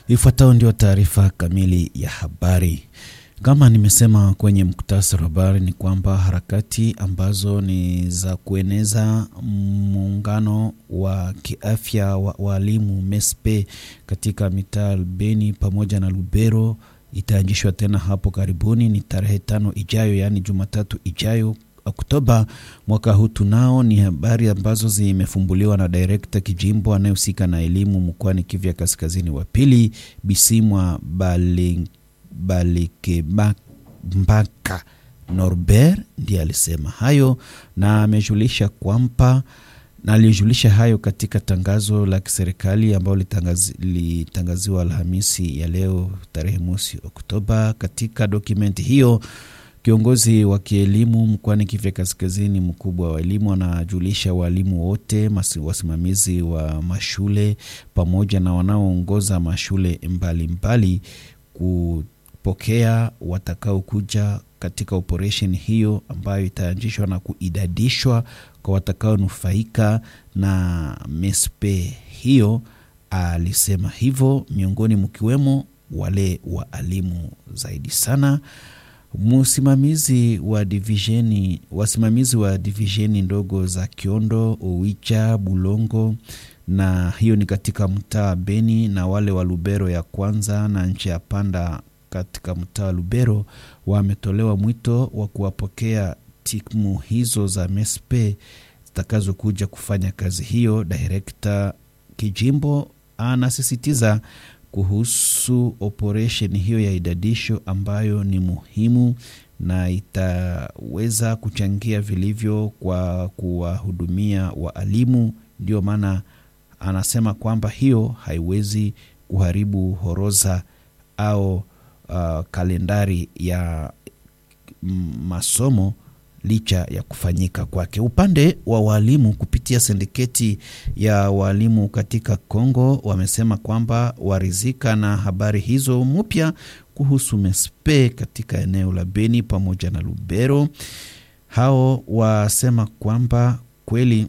Ifuatayo ndio taarifa kamili ya habari. Kama nimesema kwenye muktasari wa habari ni kwamba harakati ambazo ni za kueneza muungano wa kiafya wa walimu MESPE katika mitaa Beni pamoja na Lubero itaanzishwa tena hapo karibuni, ni tarehe tano ijayo, yaani Jumatatu ijayo Oktoba mwaka huu. Tunao ni habari ambazo zimefumbuliwa na direkta kijimbo anayehusika na elimu mkoani Kivu Kaskazini wa pili Bisimwa Balikebambaka Norbert ndiye alisema hayo na amejulisha kwamba na alijulisha hayo katika tangazo la kiserikali ambalo litangazi, litangaziwa Alhamisi ya leo tarehe mosi Oktoba. Katika dokumenti hiyo kiongozi wa kielimu mkoani Kivu Kaskazini, mkubwa wa elimu, anajulisha walimu wote, wasimamizi wa mashule pamoja na wanaoongoza mashule mbalimbali kupokea watakaokuja katika operesheni hiyo ambayo itaanzishwa na kuidadishwa kwa watakaonufaika na MESPE hiyo. Alisema hivyo miongoni mkiwemo wale waalimu zaidi sana msimamizi wa divisheni wasimamizi wa divisheni ndogo za Kiondo, Owicha, Bulongo na hiyo ni katika mtaa Beni na wale wa Lubero ya kwanza na nchi ya panda katika mtaa wa Lubero wametolewa mwito wa kuwapokea timu hizo za MESPE zitakazokuja kufanya kazi hiyo. Direkta kijimbo anasisitiza kuhusu operesheni hiyo ya idadisho ambayo ni muhimu na itaweza kuchangia vilivyo kwa kuwahudumia waalimu. Ndio maana anasema kwamba hiyo haiwezi kuharibu horoza au uh, kalendari ya masomo licha ya kufanyika kwake. Upande wa walimu kupitia sindiketi ya walimu katika Kongo wamesema kwamba warizika na habari hizo mpya kuhusu MESPE katika eneo la Beni pamoja na Lubero. Hao wasema kwamba kweli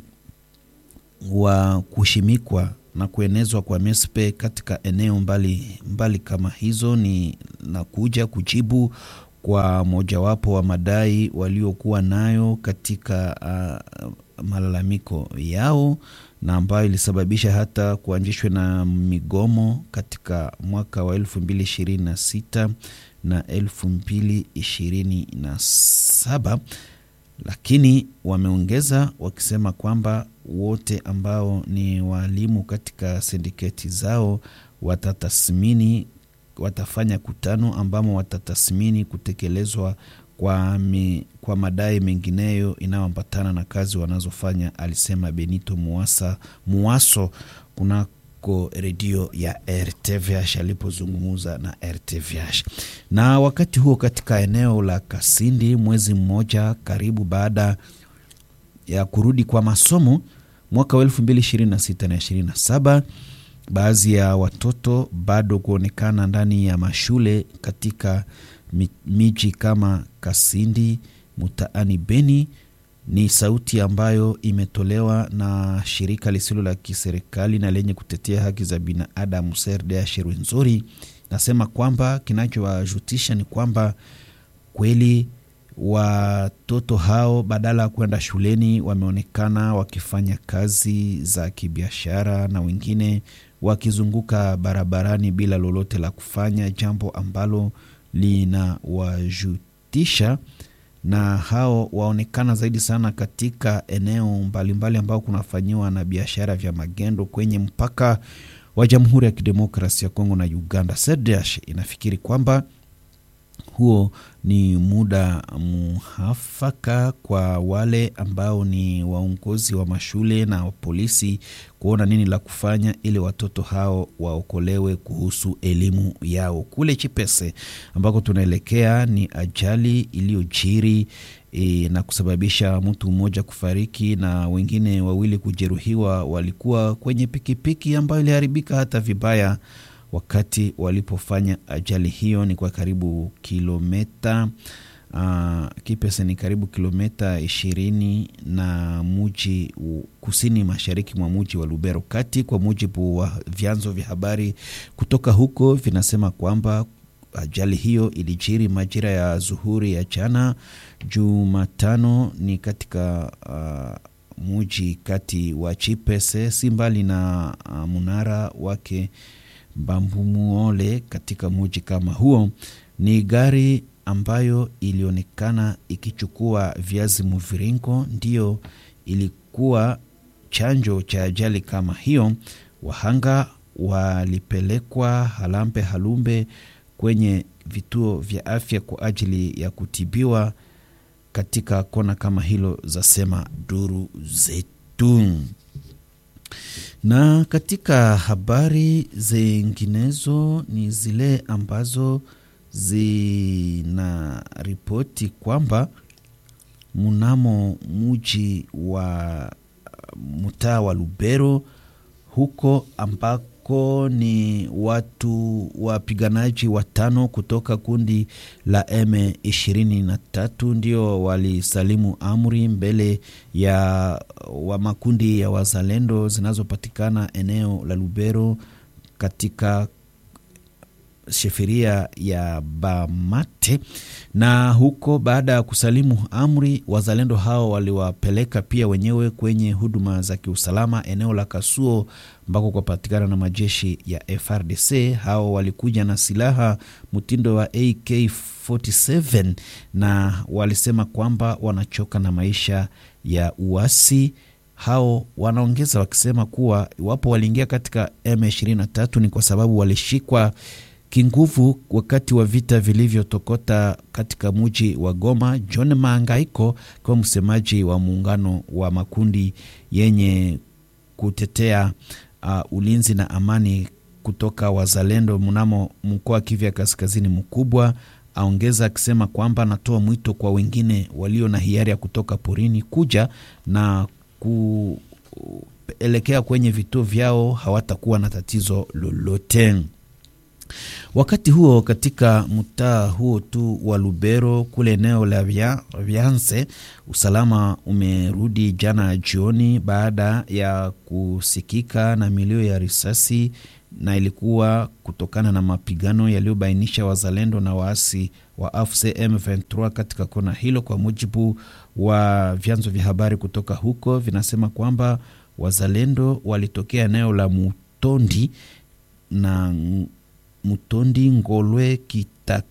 wa kushimikwa na kuenezwa kwa MESPE katika eneo mbali mbali kama hizo ni na kuja kujibu kwa mojawapo wa madai waliokuwa nayo katika uh, malalamiko yao na ambayo ilisababisha hata kuanzishwa na migomo katika mwaka wa elfu mbili ishirini na sita na elfu mbili ishirini na saba lakini wameongeza wakisema kwamba wote ambao ni waalimu katika sindiketi zao watatathmini watafanya kutano ambamo watatathmini kutekelezwa kwa, mi, kwa madai mengineyo inayoambatana na kazi wanazofanya, alisema Benito Muasa, Muaso kunako redio ya RTVH alipozungumza na RTVH. Na wakati huo katika eneo la Kasindi, mwezi mmoja karibu baada ya kurudi kwa masomo mwaka wa 2026 na 27 baadhi ya watoto bado kuonekana ndani ya mashule katika miji kama Kasindi mtaani Beni. Ni sauti ambayo imetolewa na shirika lisilo la kiserikali na lenye kutetea haki za binadamu CRDH Rwenzori. Nasema kwamba kinachowajutisha ni kwamba kweli watoto hao badala ya kwenda shuleni wameonekana wakifanya kazi za kibiashara na wengine wakizunguka barabarani bila lolote la kufanya, jambo ambalo linawajutisha. Na hao waonekana zaidi sana katika eneo mbalimbali ambao kunafanyiwa na biashara vya magendo kwenye mpaka wa Jamhuri ya Kidemokrasia ya Kongo na Uganda. CRDH inafikiri kwamba huo ni muda muhafaka kwa wale ambao ni waongozi wa mashule na polisi kuona nini la kufanya ili watoto hao waokolewe kuhusu elimu yao. Kule Chipese ambako tunaelekea ni ajali iliyojiri e, na kusababisha mtu mmoja kufariki na wengine wawili kujeruhiwa. Walikuwa kwenye pikipiki ambayo iliharibika hata vibaya wakati walipofanya ajali hiyo. Ni kwa karibu kilometa Uh, Kipese ni karibu kilomita ishirini na muji kusini mashariki mwa muji wa Lubero kati. Kwa mujibu wa vyanzo vya habari kutoka huko, vinasema kwamba ajali hiyo ilijiri majira ya zuhuri ya jana Jumatano, ni katika uh, muji kati wa Chipese, si mbali na uh, munara wake Bambumuole katika muji kama huo. Ni gari ambayo ilionekana ikichukua viazi mviringo ndiyo ilikuwa chanjo cha ajali kama hiyo. Wahanga walipelekwa Halambe Halumbe kwenye vituo vya afya kwa ajili ya kutibiwa katika kona kama hilo, zasema duru zetu. Na katika habari zinginezo ni zile ambazo zina ripoti kwamba mnamo muji wa mtaa wa Lubero huko ambako ni watu wapiganaji watano kutoka kundi la M23 ndio walisalimu amri mbele ya wa makundi ya wazalendo zinazopatikana eneo la Lubero katika sheferia ya Bamate na huko, baada ya kusalimu amri, wazalendo hao waliwapeleka pia wenyewe kwenye huduma za kiusalama eneo la Kasuo ambako kupatikana na majeshi ya FRDC. Hao walikuja na silaha mtindo wa AK47 na walisema kwamba wanachoka na maisha ya uasi. Hao wanaongeza wakisema kuwa iwapo waliingia katika M23 ni kwa sababu walishikwa kinguvu wakati wa vita vilivyotokota katika muji wa Goma. John Maangaiko kwa msemaji wa muungano wa makundi yenye kutetea uh, ulinzi na amani kutoka wazalendo mnamo mkoa wa Kivu ya kaskazini mkubwa, aongeza akisema kwamba anatoa mwito kwa wengine walio na hiari ya kutoka porini kuja na kuelekea kwenye vituo vyao, hawatakuwa na tatizo lolote. Wakati huo katika mtaa huo tu wa Lubero kule eneo la Vyanse, usalama umerudi jana jioni baada ya kusikika na milio ya risasi, na ilikuwa kutokana na mapigano yaliyobainisha wazalendo na waasi wa AFC M23 katika kona hilo. Kwa mujibu wa vyanzo vya habari kutoka huko, vinasema kwamba wazalendo walitokea eneo la Mutondi na Mutondi, Ngolwe, kita,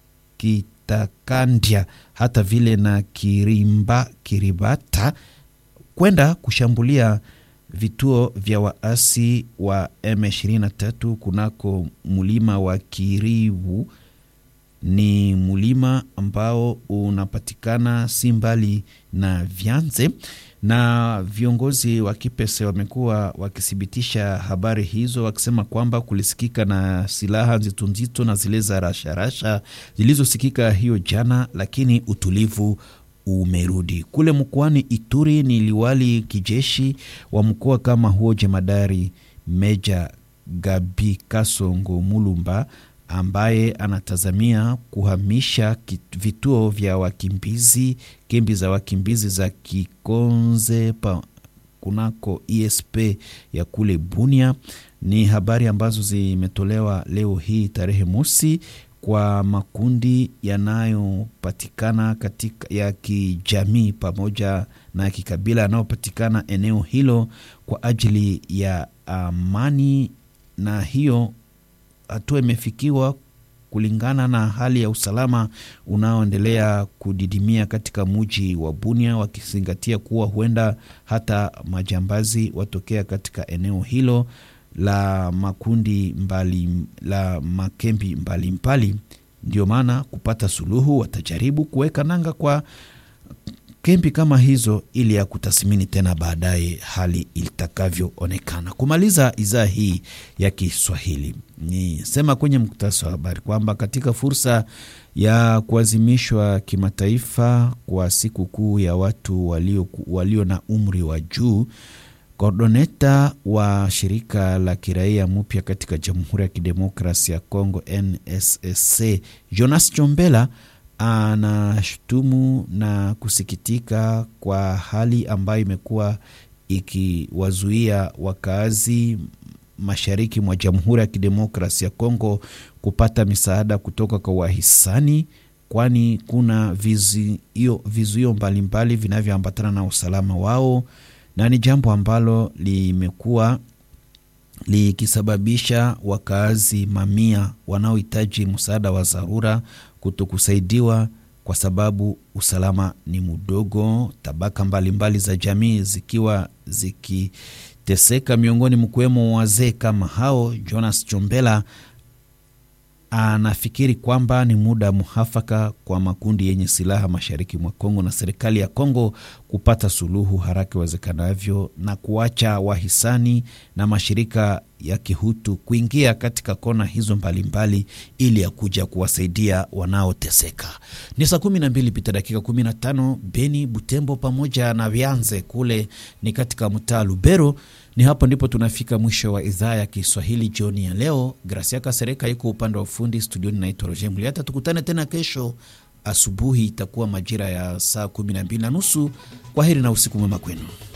Kitakandya hata vile na Kirimba, Kiribata kwenda kushambulia vituo vya waasi wa M23 kunako mulima wa Kiribu. Ni mulima ambao unapatikana si mbali na Vyanze na viongozi wa Kipese wamekuwa wakithibitisha habari hizo wakisema kwamba kulisikika na silaha nzito nzito na zile za rasharasha zilizosikika hiyo jana, lakini utulivu umerudi kule mkoani Ituri. Ni liwali kijeshi wa mkoa kama huo jemadari Meja Gabi Kasongo Mulumba ambaye anatazamia kuhamisha vituo vya wakimbizi kambi za wakimbizi za Kikonze pa kunako ESP ya kule Bunia. Ni habari ambazo zimetolewa leo hii tarehe mosi kwa makundi yanayopatikana katika ya kijamii pamoja na kikabila yanayopatikana eneo hilo kwa ajili ya amani, na hiyo hatua imefikiwa kulingana na hali ya usalama unaoendelea kudidimia katika muji wa Bunia, wakizingatia kuwa huenda hata majambazi watokea katika eneo hilo la makundi mbali, la makembi mbalimbali. Ndio maana kupata suluhu watajaribu kuweka nanga kwa kempi kama hizo ili ya kutathmini tena baadaye hali itakavyoonekana. Kumaliza idhaa hii ya Kiswahili ni sema kwenye muktasari wa habari kwamba katika fursa ya kuadhimishwa kimataifa kwa siku kuu ya watu walio, walio na umri wa juu, kordoneta wa shirika la kiraia mpya katika Jamhuri ya Kidemokrasi ya Kongo NSSC Jonas Chombela anashutumu na kusikitika kwa hali ambayo imekuwa ikiwazuia wakaazi mashariki mwa Jamhuri ya Kidemokrasi ya Kongo kupata misaada kutoka kwa wahisani, kwani kuna vizuio vizuio mbalimbali vinavyoambatana na usalama wao, na ni jambo ambalo limekuwa likisababisha wakaazi mamia wanaohitaji msaada wa dharura kutokusaidiwa kwa sababu usalama ni mdogo, tabaka mbalimbali mbali za jamii zikiwa zikiteseka, miongoni mkiwemo wazee kama hao. Jonas Chombela anafikiri kwamba ni muda muhafaka kwa makundi yenye silaha mashariki mwa Kongo na serikali ya Kongo kupata suluhu haraka iwezekanavyo na kuacha wahisani na mashirika ya kihutu kuingia katika kona hizo mbalimbali mbali, ili ya kuja kuwasaidia wanaoteseka. Ni saa kumi na mbili pita dakika kumi na tano Beni, Butembo pamoja na Vyanze kule ni katika mtaa Lubero. Ni hapo ndipo tunafika mwisho wa idhaa ya Kiswahili jioni ya leo. Gracia Kasereka yuko upande wa ufundi studioni, naitwa Roger Muliata. Tukutane tena kesho asubuhi, itakuwa majira ya saa kumi na mbili na nusu. Kwa heri na usiku mwema kwenu.